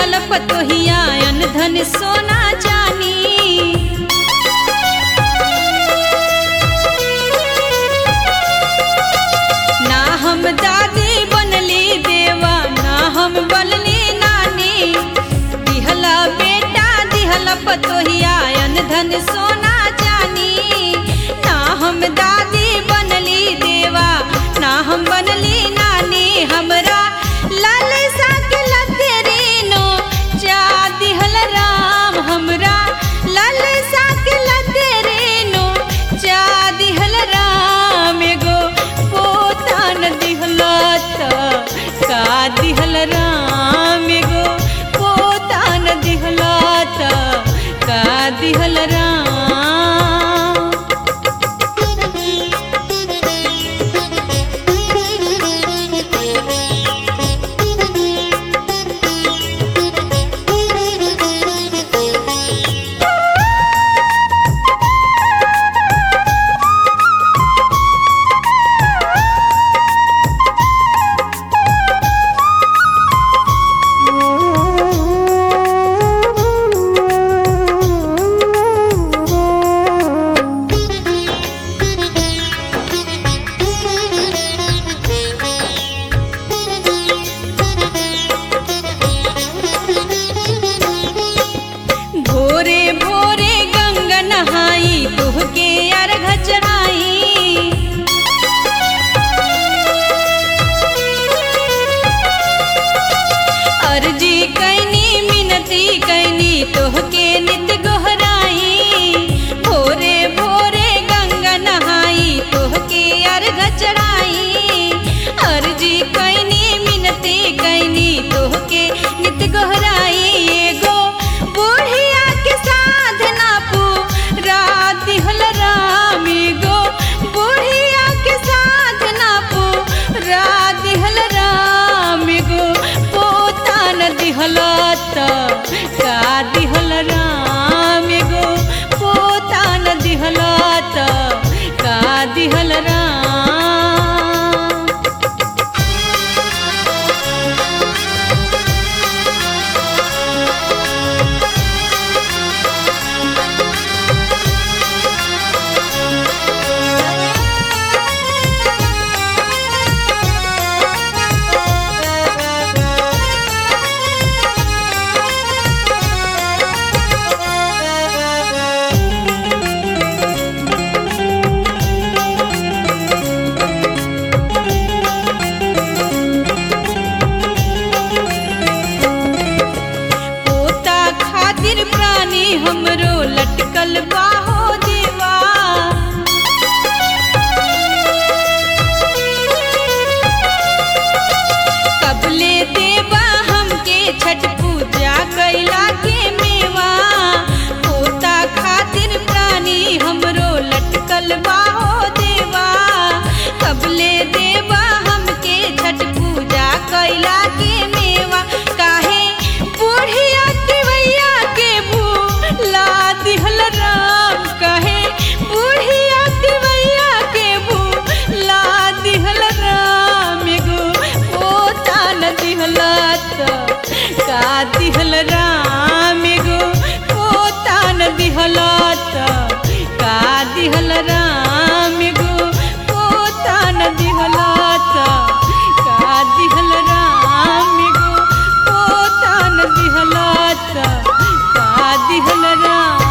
दिहल पतोहिया अन धन सोना चानी ना हम दादी बनली देवा ना हम बनली नानी दिहला बेटा दिहला पतोहिया अन धन सोना जानी ना हम दादी बनली देवा ना हम बनली नानी हमरा लाल साक लतेरीनो जा दिहल राम हमरा लाल साक लतेरीनो जा दिहल राम एगो पोतान दिहलत का दिहल राम एगो पोतान दिहलत का दिहल राम भोरे भोरे गंगा नहाई तुहके अर्घ चढ़ाई अर्जी कैनी मिनती कैनी तोहके नित गोहराई भोरे भोरे गंगा नहाई तोहके अर्घ चढ़ाई अर्जी कैनी मिनती कैनी तोहके नित गोहराई एगो बुढ़िया के साधना पूरा दिहल राम एगो बुढ़िया के साधना पूरा दिहल राम एगो पोतान दिहलत का दिहल राम एगो पोतान दिहलत का दिहल राम पोता खातिर प्राणी हमरो लटकल बाहो देवा कबले देवा हमके छठ पूजा कैला के मेवा पोता खातिर प्राणी हमरो लटकल बाहो देवा कबले देवा हमके छठ पूजा कैला के मेवा काहे बुढ़िया तिवैया के भूला दिहल राम काहे बुढ़िया तिवैया के भूला दिहल राम एगो पोता न दिहलत का दिहल राम एगो पोता न दिहलत का दिहल राम एगो पोता न दिहलत का दिहल राम एगो पोता न दिहलत का दिहल राम